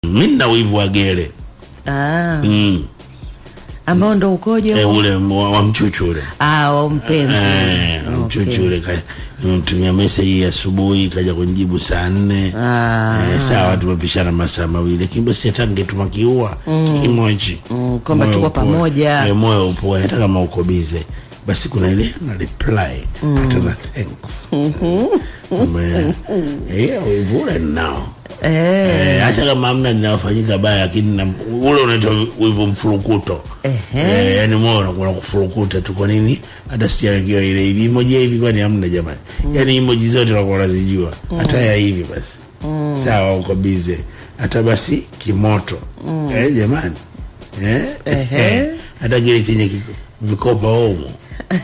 mi nina wivu wa gere Ah, mm. ambao ndo ukoje e, huo? ule wa, wa mchuchu ule Ah, wa mpenzi. Eh, Okay. mchuchu ule ka- nimemtumia meseji asubuhi kaja kunijibu saa nne Ah, Eh, sawa tumepishana masaa mawili lakini basi hata ngetuma kiua kimoji Mm, kwamba Moyo tuko upoe. pamoja. Eh, moyo upoe hata kama uko bize basi kuna ile na reply hata na thanks Ume- eh, wivu ule ninao eh, Eh, hata kama amna linafanyika baya lakini na- ule unaitwa wivu mfurukuto Ehe. eh, yani moyo unakuwa kufurukuta tu kwa nini hata sijawekewa ile hivi emoji ya hivi kwani hamna jamani yani emoji zote unakuwa unazijua hata ya hivi basi sawa uko bize hata basi kimoto eh, jamani eh? Ehe. hata kile chenye kiko- vikopa omo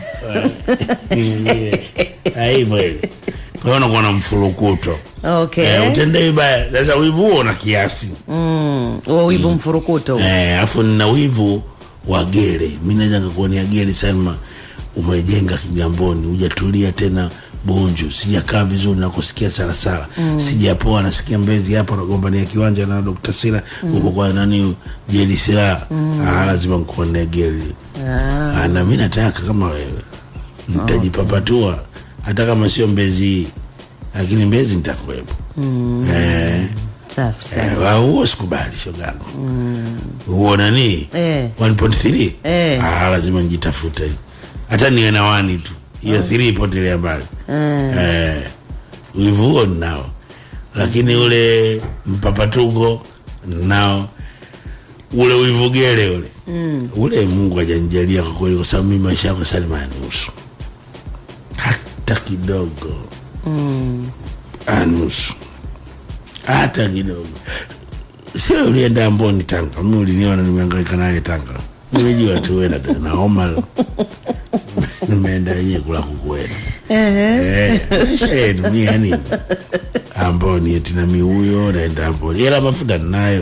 hivyo ile kwa hiyo unakuwa na mfurukuto okay. Eh, utende vibaya sasa wivu huo na kiasi Mm, huo wivu mfurukuto huo. eh, afu nina wivu wa gere mi naweza nikakuonea gere sana umejenga kigamboni hujatulia tena bonju sijakaa vizuri na kusikia sarasara mm. sijapoa nasikia mbezi hapo nagombania kiwanja na Dr. Sira huko kwa nani jeli sira mm. ah, lazima nikuonee gere Ah, ah, na mi nataka kama wewe nitajipapatua hata kama sio mbezi hii lakini mbezi nitakuwepo mm. eh, safi sana. Eh, wa- huo sikubali shogangu huo nani Eh. 1.3 Eh. ah, lazima njitafute hata niwe na wani tu hiyo 3 ipotelea mbali eh, wivu huo ninao lakini ule mpapatuko nao ule wivugele ule mm. ule mungu ajanijalia kwa kweli kwa sababu mi maisha yako salima nusu hata kidogo Mm, anusu hata kidogo sio ulienda amboni tanga mi uliniona nimeangaika naye tanga nimejua tu wena na homa nimeenda yenyewe kula kukwena ehe. maisha yenu mi yani amboni eti na mi huyo naenda amboni ila mafuta ninayo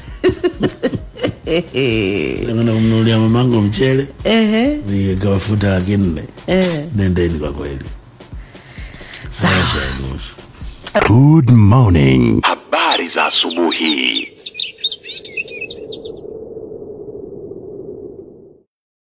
nakwenda kumnunulia mamangu mchele Ehe. niweka mafuta laki nne Eh. nendeni kwa kweli Sawa. maisha ya nusu Good morning. Habari za asubuhi.